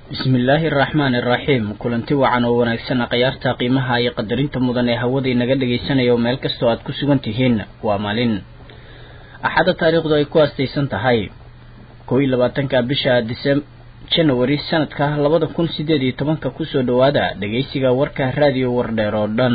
bismillaahi araxmaani araxiim kulanti wacan oo wanaagsan khayaarta qiimaha iyo qadarinta mudan ee hawada inaga dhegaysanaya oo meel kastoo aad ku sugan tihiin waa maalin axadda taariikhdu ay ku aastaysan tahay kow iyo labaatanka bisha disem janawari sanadka labada kun sideed iyo tobanka kusoo dhowaada dhegaysiga warka raadiyo wardheer oo dhan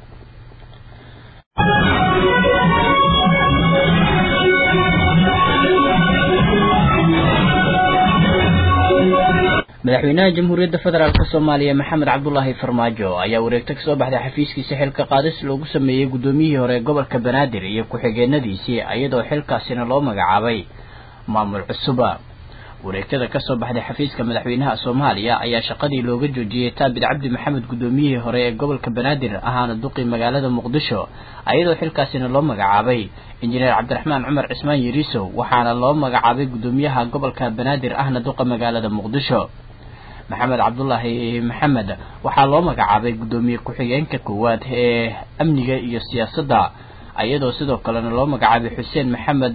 madaxweynaha jamhuuriyadda federaalk soomaaliya maxamed cabdulaahi farmaajo ayaa wareegto kasoo baxday xafiiskiisa xilka qaadis loogu sameeyey guddoomiyihii hore ee gobolka banaadir iyo ku-xigeenadiisii iyadoo xilkaasina loo magacaabay maamul cusuba wareegtada kasoo baxday xafiiska madaxweynaha soomaaliya ayaa shaqadii looga joojiyey taabid cabdi maxamed guddoomiyihii hore ee gobolka banaadir ahaana duqi magaalada muqdisho iyadoo xilkaasina loo magacaabay injineer cabdiraxmaan cumar cismaan yariisow waxaana loo magacaabay guddoomiyaha gobolka banaadir ahna duqa magaalada muqdisho maxamed cabdulaahi maxamed waxaa loo magacaabay guddoomiye ku-xigeenka koowaad ee amniga iyo siyaasadda iyadoo sidoo kalena loo magacaabay xuseen maxamed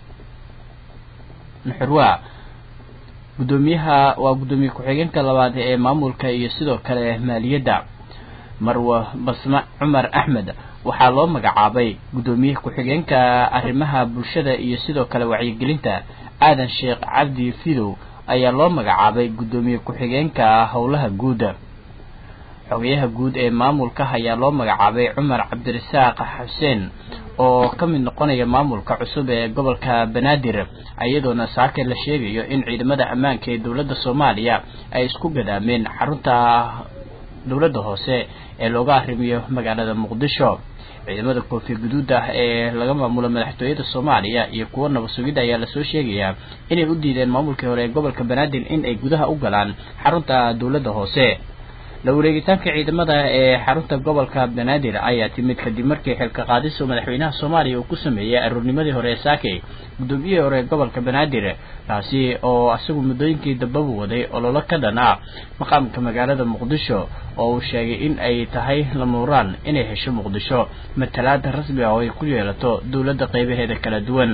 nuxurwa guddoomiyaha waa guddoomiye ku-xigeenka labaad ee maamulka iyo sidoo kale maaliyadda marwa basma cumar axmed waxaa loo magacaabay guddoomiye ku-xigeenka arrimaha bulshada iyo sidoo kale wacyigelinta aadan sheekh cabdi fidow ayaa loo magacaabay guddoomiye ku-xigeenka howlaha guud xogayaha guud ee maamulka ayaa loo magacaabay cumar cabdirasaaq xuseen oo ka mid noqonaya maamulka cusub ee gobolka banaadir iyadoona saake la sheegayo in ciidamada ammaanka ee dowladda soomaaliya ay isku gadaameen xarunta dowladda hoose ee looga arrimiyo magaalada muqdisho ciidamada koofi guduud ah ee laga maamulo madaxtooyada soomaaliya iyo kuwo nabad sugidda ayaa lasoo sheegayaa inay u diideen maamulkii hore ee gobolka banaadir in ay gudaha u galaan xarunta dowladda hoose la wareegitaanka ciidamada ee xarunta gobolka banaadir ayaa timid kadib markii xilka qaadiso madaxweynaha soomaaliya uu ku sameeyey aroornimadii hore ee saake guddoomiyihii hore ee gobolka banaadir kaasi oo isagu muddooyinkii dambaba waday ololo ka dhan ah maqaamka magaalada muqdisho oo uu sheegay in ay tahay lamuuraan inay hesho muqdisho matalaada rasmi ah oo ay ku yeelato dowladda qeybaheeda kala duwan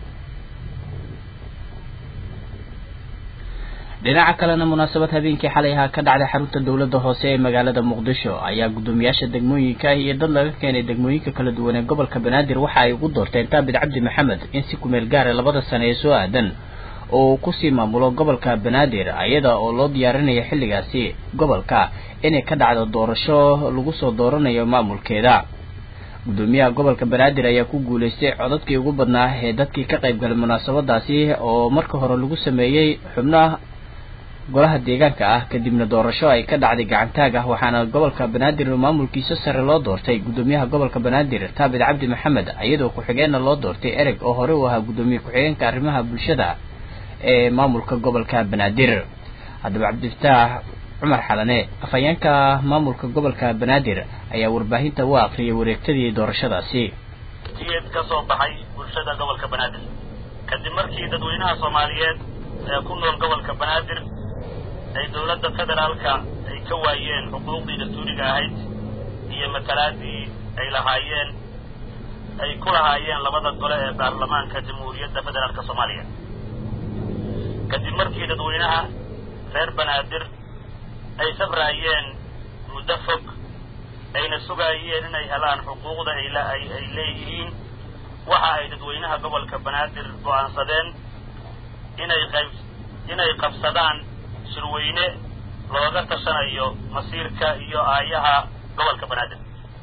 dhinaca kalena munaasabad habeenkii xalay ahaa ka dhacday xarunta dowladda hoose ee magaalada muqdisho ayaa guddoomiyaasha degmooyinka iyo dad laga keenay degmooyinka kala duwan ee gobolka banaadir waxa ay ugu doorteen taabid cabdi maxamed in si kumeel gaara labada sane ee soo aadan oo uu kusii maamulo gobolka banaadir iyada oo loo diyaarinaya xilligaasi gobolka inay ka dhacdo doorasho lagu soo dooranayo maamulkeeda guddoomiyaha gobolka banaadir ayaa ku guulaystay codadkii ugu badnaa ee dadkii ka qayb galay munaasabadaasi oo marka hore lagu sameeyey xubnaha golaha deegaanka ah kadibna doorasho ay ka dhacday gacantaag ah waxaana gobolka banaadir maamulkiisa sare loo doortay guddoomiyaha gobolka banaadir taabid cabdi maxamed iyadoo ku-xigeenna loo doortay ereg oo hore u ahaa guddoomiye ku-xigeenka arrimaha bulshada ee maamulka gobolka banaadir haddaba cabdifataax cumar xalane afhayeenka maamulka gobolka banaadir ayaa warbaahinta u aqriyay wareegtadii doorashadaasi iyad ka soo baxay bulshada gobolka banaadir kadib markii dadweynaha soomaaliyeed ee ku nool gobolka banaadir ay dowladda federaalka ay ka waayeen xuquuqdii dastuuriga ahayd iyo matalaadii ay lahaayeen ay ku lahaayeen labada gole ee baarlamaanka jamhuuriyadda federaalka soomaaliya kadib markii dadweynaha reer banaadir ay sabraayeen muddo fog ayna sugaayeen inay helaan xuquuqda ay ay leeyihiin waxa ay dadweynaha gobolka banaadir go'aansadeen inay qayb inay qabsadaan shirweyne looga tashanayo masiirka iyo aayaha gobolka banaadir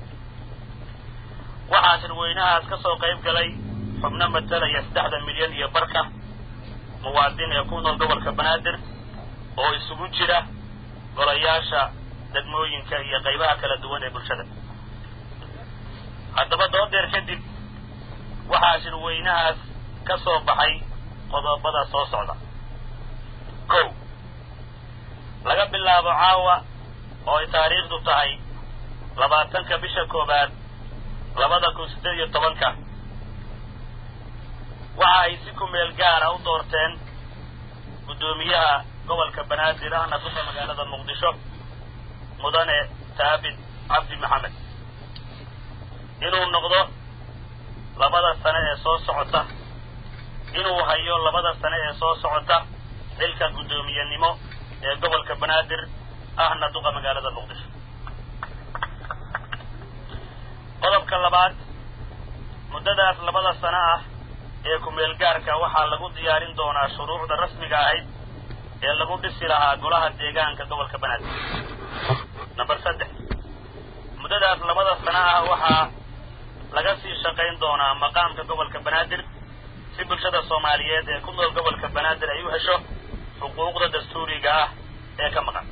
waxaa shirweynahaas ka soo qayb galay xubno matalaya saddexda milyan iyo barka muwaadin ee ku nool gobolka banaadir oo isugu jira golayaasha degmooyinka iyo qaybaha kala duwan ee bulshada haddaba doodeer kadib waxaa shirweynahaas ka soo baxay qodobada soo socda kow laga bilaabo caawa oo ay taariikhdu tahay labaatanka bisha koowaad labada kun siddeed iyo tobanka waxa ay si kumeel gaara u doorteen guddoomiyaha gobolka banaadir ahna duka magaalada muqdisho mudane taabid cabdi maxamed inuu noqdo labada sane ee soo socota inuu hayo labada sane ee soo socota xilka guddoomiyenimo ee gobolka banaadir ahna duqa magaalada muqdisho qodobka labaad muddadaas labada sano ah ee ku-meel gaarka waxaa lagu diyaarin doonaa shuruucda rasmiga ahayd ee lagu dhisi lahaa golaha deegaanka gobolka banaadir number saddex muddadaas labada sano ah waxaa laga sii shaqayn doonaa maqaamka gobolka banaadir si bulshada soomaaliyeed ee ku nool gobolka banaadir ay u hesho xuquuqda dastuuriga ah ee ka maqan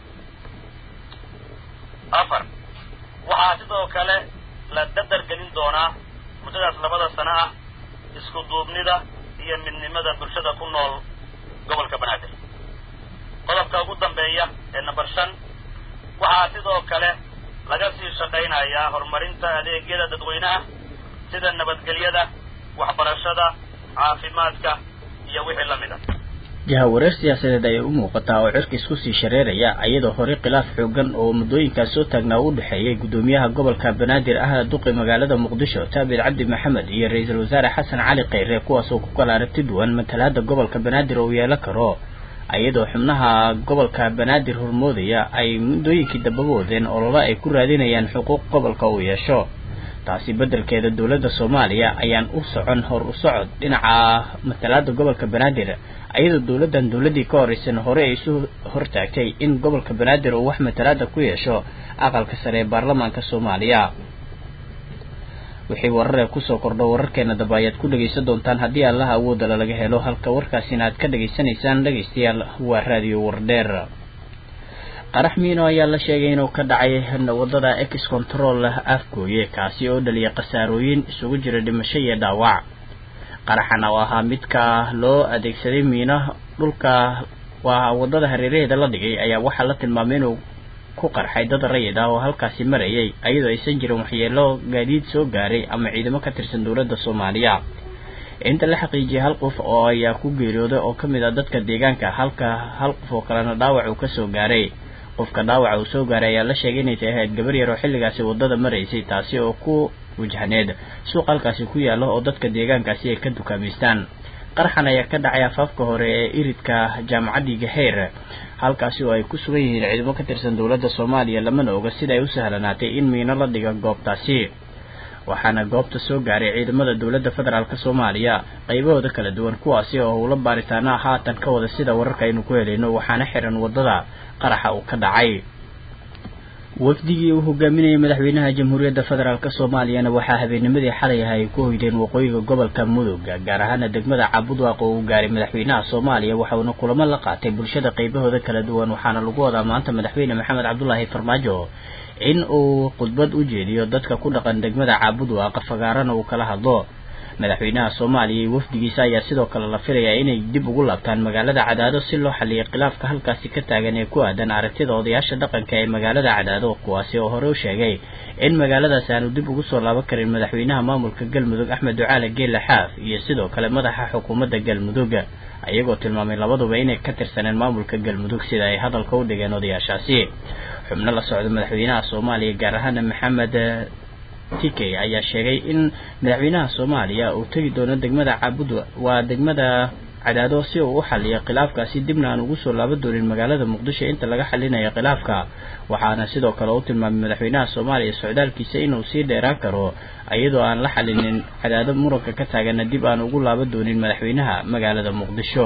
afar waxaa sidoo kale la dadar gelin doonaa muddadaas labada sano ah isku duubnida iyo midnimada bulshada ku nool gobolka banaadir qodobka ugu dambeeya ee number shan waxaa sidoo kale laga sii shaqaynayaa horumarinta adeegyada dadweynaha sida nabadgelyada waxbarashada caafimaadka iyo wixii la mid a jahawareer siyaasadeed ayay u muuqataa oo cirka isku sii shareeraya iyadoo horey khilaaf xoogan oo muddooyinkaas soo taagnaa u dhexeeyay guddoomiyaha gobolka banaadir ahna duqi magaalada muqdisho taabir cabdi maxamed iyo ra-iisul wasaare xasan cali kheyre kuwaasoo ku kala aragti duwan matalaada gobolka banaadir oo yeelan karo iyadoo xubnaha gobolka banaadir hormoodaya ay muddooyinkii dambaba wadeen olole ay ku raadinayaan xuquuq gobolka uu yeesho taasi beddelkeeda dowladda soomaaliya ayaan u socon hor u socod dhinaca matalaada gobolka banaadir iyadoo dowladdan dowladdii ka horeysana hore ay isu hortaagtay in gobolka banaadir uu wax matalaada ku yeesho aqalka sare ee baarlamaanka soomaaliya wixii wararee kusoo kordho wararkeena daba ayaad ku dhegaysan doontaan haddii allaha awoodala laga helo halka warkaasina aad ka dhegaysanaysaan dhegaystayaal waa raadiyo wardheer qarax miino ayaa la sheegay inuu ka dhacay wadada ex control afgooye kaasi oo dhaliyay khasaarooyin isugu jira dhimasho iyo dhaawac qaraxan oo ahaa midka loo adeegsaday miino dhulka waa wadada hareeraheeda la dhigay ayaa waxaa la tilmaamay inuu ku qarxay dad rayid ah oo halkaasi marayay iyadoo aysan jirin waxyeelo gaadiid soo gaaray ama ciidamo ka tirsan dowladda soomaaliya inta la xaqiijiyay hal qof oo ayaa ku geeriyooday oo ka mid ah dadka deegaanka halka hal qof oo kalena dhaawac uu kasoo gaaray qofka dhaawaca uu soo gaaray ayaa la sheegay inay tahay ahayd gabar yar oo xilligaasi waddada maraysay taasi oo ku wajahneed suuq halkaasi ku yaalla oo dadka deegaankaasi ay ka dukaamaystaan qaraxan ayaa ka dhacay afaafka hore ee iridka jaamacaddii gaheer halkaasi oo ay ku sugan yihiin ciidamo ka tirsan dowladda soomaaliya lamana oga sida ay u sahlanaatay in miino la dhiga goobtaasi waxaana goobta soo gaaray ciidamada dowladda federaalk soomaaliya qaybahooda kala duwan kuwaasi oo howlo baaritaana haatan ka wada sida wararka aynu ku helayno waxaana xiran waddada qaraxa uu ka dhacay wafdigii uu hogaaminayay madaxweynaha jamhuuriyadda federaalk soomaaliyana waxaa habeennimadii xalay ah ay ku hoydeen waqooyiga gobolka mudug gaar ahaana degmada cabudwaaq oo uu gaaray madaxweynaha soomaaliya waxauna kulamo la qaatay bulshada qaybahooda kala duwan waxaana lagu wadaa maanta madaxweyne maxamed cabdulaahi farmaajo in uu khudbad u jeediyo dadka ku dhaqan degmada caabudwaaq fagaarana uu kala hadlo madaxweynaha soomaaliya iyo wafdigiisa ayaa sidoo kale la filayaa inay dib ugu laabtaan magaalada cadaado si loo xaliyay khilaafka halkaasi ka taagan ee ku aadan aragtida odayaasha dhaqanka ee magaalada cadaado kuwaasi oo hore u sheegay in magaaladaasi aanu dib ugu soo laaban karin madaxweynaha maamulka galmudug axmed ducaale geelle xaaf iyo sidoo kale madaxa xukuumadda galmudug iyagoo tilmaamay labaduba inay ka tirsaneen maamulka galmudug sida ay hadalka u dhigeen odayaashaasi xubno la socda madaxweynaha soomaaliya gaar ahaana maxamed tikey ayaa sheegay in madaxweynaha soomaaliya uu tegi doono degmada caabud waa degmada cadaado si uu u xaliyo khilaafkaasi dibna aan ugu soo laaban doonin magaalada muqdisho inta laga xalinayo khilaafka waxaana sidoo kale u tilmaamay madaxweynaha soomaaliya socdaalkiisa inuu sii dheeraan karo iyadoo aan la xalinin cadaado muranka ka taagana dib aan ugu laaban doonin madaxweynaha magaalada muqdisho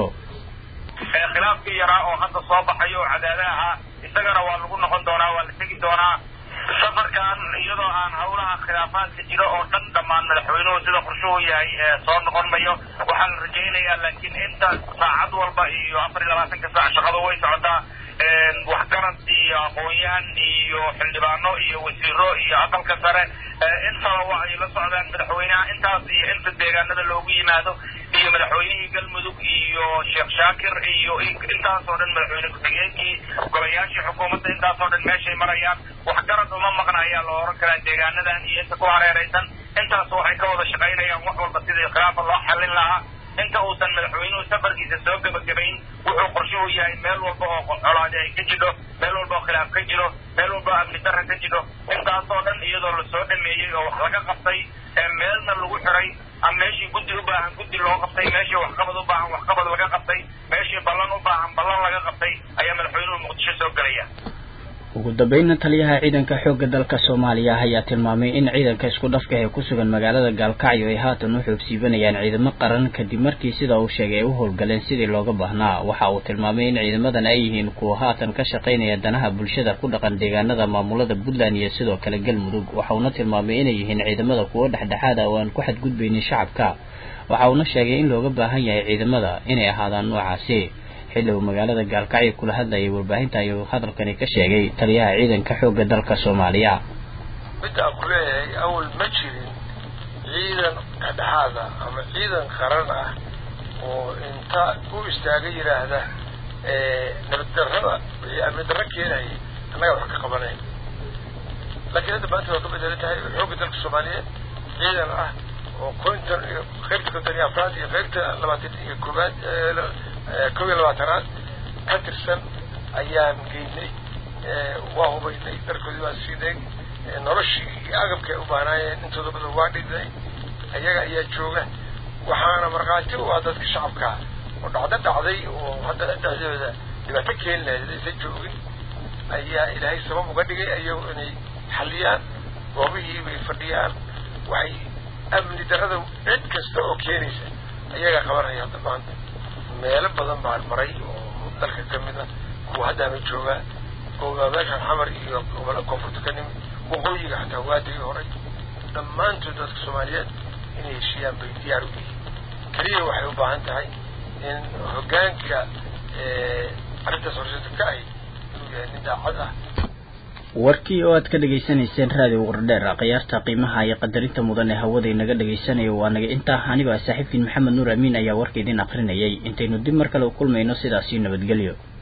khilaafkii yaraa oo hadda soo baxay oo cadaada ahaa isagana waa lagu noqon doonaa waa la tegi doonaa safarkan iyadoo aan hawlaha khilaafaadka jiro oo dhan dhammaan madaxweynuhu sida qorshuhu yahay soo noqon mayo waxaa la rajaynayaa laakiin inta saacad walba iyo afar iyo labaatanka saac shaqadu way socotaa waxgarad iyo aqoon-yahan iyo xildhibaano iyo wasiiro iyo aqalka sare intaba waa ay la socdaan madaxweynaha intaas iyo inta deegaanada loogu yimaado iyo madaxweynihii galmudug iyo sheekh shaakir iyo intaasoo dhan madaxweyne ku-xigeenkii golayaashii xukuumadda intaasoo dhan meeshay marayaan waxgarad uma maqna ayaa la oran karaa deegaanadan iyo inta ku hareeraysan intaas waxay ka wada shaqaynayaan wax walba sidii khilaafa loo xallin lahaa inta uusan madaxweynuhu safarkiisa soo gebagabayn wuxuu qorshuhu yahay meel walba oo colaadi ay ka jidho meel walba oo khilaaf ka jiro meel walba oo amni darra ka jidho intaasoo dhan iyadoo lasoo dhameeyey oo wax laga qabtay meelna lagu xiray ama meeshii guddi u baahan guddi loo qabtay meeshii waxqabad u baahan waxqabad laga qabtay meeshii wixii ballan u baahan ballan laga qabtay ayaa madaxweynuhu muqdisho soo gelaya ugu dambeynna taliyaha ciidanka xoogga dalka soomaaliya ayaa tilmaamay in ciidanka isku dhafka ee ku sugan magaalada gaalkacyo ay haatan u xoogsiibanayaan ciidamo qaran kadib markii sida uu sheegay ay u howlgaleen sidii looga baahnaa waxa uu tilmaamay in ciidamadan ay yihiin kuwa haatan ka shaqaynaya danaha bulshada ku dhaqan deegaanada maamulada puntland iyo sidoo kale galmudug waxa uuna tilmaamay inay yihiin ciidamada kuwo dhexdhexaad ah oo aan ku xadgudbaynin shacabka waxa uuna sheegay in looga baahan yahay ciidamada inay ahaadaan noocaasi xilli uu magaalada gaalkacyo kula hadlayay warbaahinta ayuu hadalkani ka sheegay taliyaha ciidanka xoogga dalka soomaaliya midda aan ku leeyahay awal ma jirin ciidan dhexdhexaada ama ciidan qaran ah oo inta u istaaga yidhaahda nabaddarrada wixii amni darro keenayay annaga wax ka qabanayn laakiin hadda maanta waa ka bedelan tahay xoogga dalka soomaaliyeed ciidan ah oo konton iyo qaybta konton iyo afraad iyo qaybta labaatan iyo koowaad kow iyo labaatanaad ka tirsan ayaan geynay waa hubaynay dharkoodii baan siinay noloshii iyo agabkii ay u baahnaayeen intooda badan waa dhignay ayaga ayaa jooga waxaana markhaati u ah dadka shacabkaa oo dhacdo dhacday oo hadda dhexdooda dhibaato keeni lahayd aysan joogin ayaa ilaahay sabab uga dhigay ayagu inay xalliyaan goobihii bay fadhiyaan waxay amni darrada cid kasta oo keenaysa ayagaa qabanaya hadda maanta meelo badan baan maray oo dalka ka mid a kuwa haddaana joogaa oo meeshaan xamar iyo gobola koonfurta ka nimid waqooyiga xataa waadigii horay dhammaantood dadka soomaaliyeed inay heshiiyaan bay diyaar u yihiin keliya waxay u baahan tahay in hoggaanka arrintaas horseeta ka ahy inuu yahay nin daacad ah warkii oo aad ka dhegaysanayseen raadiyo wardheer khiyaarta qiimaha iyo qadarinta mudan ee hawada inaga dhagaysanayo waa naga intaa anigoo ah saaxiibkiin maxamed nuur amiin ayaa warka idin akrinayay intaynu dib mar kale u kulmayno sidaasii nabadgelyo